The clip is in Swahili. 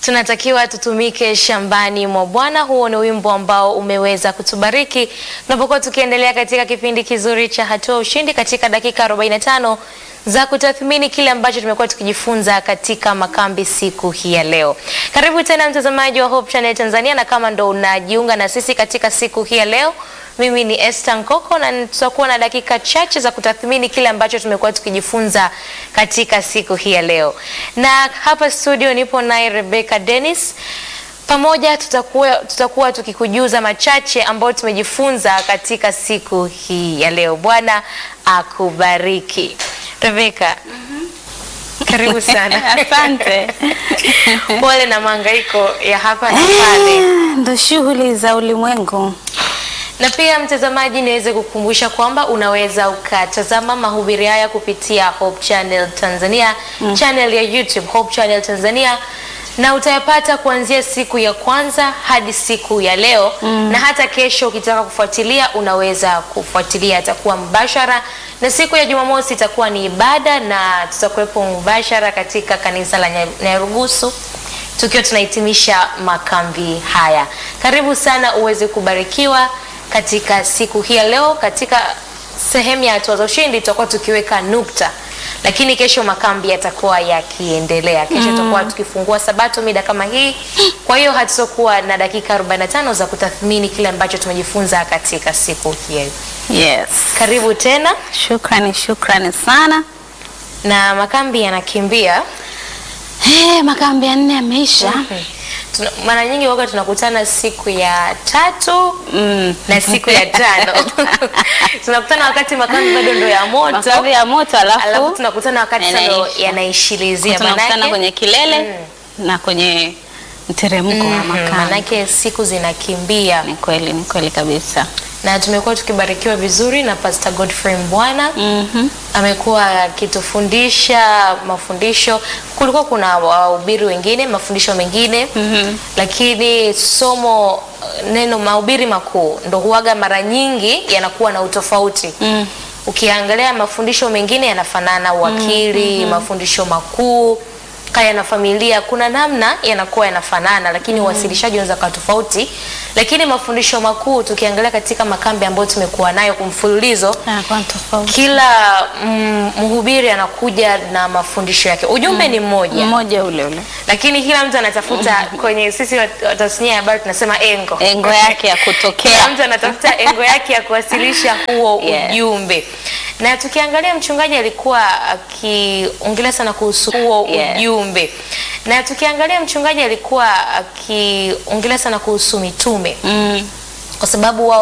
tunatakiwa tutumike shambani mwa Bwana. Huo ni wimbo ambao umeweza kutubariki tunapokuwa tukiendelea katika kipindi kizuri cha Hatua Ushindi katika dakika 45 za kutathmini kile ambacho tumekuwa tukijifunza katika makambi siku hii ya leo. Karibu tena mtazamaji wa Hope Channel Tanzania, na kama ndo unajiunga na sisi katika siku hii ya leo, mimi ni Esther Nkoko na tutakuwa na dakika chache za kutathmini kile ambacho tumekuwa tukijifunza katika siku hii ya leo, na hapa studio nipo naye Rebecca Dennis pamoja tutakuwa, tutakuwa tukikujuza machache ambayo tumejifunza katika siku hii ya leo. Bwana akubariki. Rebecca, karibu sana. Asante. Pole na mahangaiko ya hapa na pale. Ndo shughuli za ulimwengu. Na pia mtazamaji, niweze kukumbusha kwamba unaweza ukatazama mahubiri haya kupitia Hope Channel Tanzania, channel ya YouTube Hope Channel Tanzania na utayapata kuanzia siku ya kwanza hadi siku ya leo na hata kesho ukitaka kufuatilia unaweza kufuatilia, atakuwa mbashara, na siku ya Jumamosi itakuwa ni ibada na tutakuwepo mbashara katika kanisa la Nya- Nyarugusu tukiwa tunahitimisha makambi haya. Karibu sana uweze kubarikiwa katika siku hii ya leo. Katika sehemu ya hatua za ushindi tutakuwa tukiweka nukta, lakini kesho makambi yatakuwa yakiendelea. Kesho tutakuwa tukifungua sabato mida kama hii, kwa hiyo hatutakuwa na dakika 45 za kutathmini kile ambacho tumejifunza katika siku hii. Yes. Karibu tena, Shukrani, shukrani sana. na makambi yanakimbia. Hey, makambi ya nne yameisha. Tuna- Mara nyingi waga tunakutana siku ya tatu Mm. na siku ya tano tunakutana wakati makambi bado ndo ya moto, Makambi ya moto alafu, alafu tunakutana wakati sasa ndo yanaisha. yanaishilizia. tunakutana Manake- kwenye kilele na kwenye mteremko wa Mhm, makambi. manake siku zinakimbia, Ni kweli, ni kweli kabisa. na tumekuwa tukibarikiwa vizuri na Pastor Godfrey Mbwana Mhm. amekuwa akitufundisha mafundisho. Kulikuwa kuna wahubiri wengine mafundisho mengine Mhm. lakini somo neno mahubiri makuu ndo huwaga mara nyingi yanakuwa na utofauti Mm. ukiangalia mafundisho mengine yanafanana uwakili mafundisho makuu kaya na familia kuna namna yanakuwa yanafanana lakini uwasilishaji unaweza kuwa tofauti lakini mafundisho makuu tukiangalia katika makambi ambayo tumekuwa nayo kumfululizo Yanakuwa tofauti. kila mm, mhubiri anakuja na mafundisho yake ujumbe ni mmoja Mmoja ule ule. lakini kila mtu anatafuta kwenye sisi wat- wa tasnia ya habari tunasema engo Engo yake ya kila kutokea. mtu anatafuta engo yake ya kuwasilisha huo Yes. ujumbe na tukiangalia mchungaji alikuwa akiongelea sana kuhusu huo Yes. ujumbe na tukiangalia mchungaji alikuwa akiongelea sana kuhusu mitume Mm. kwa sababu wao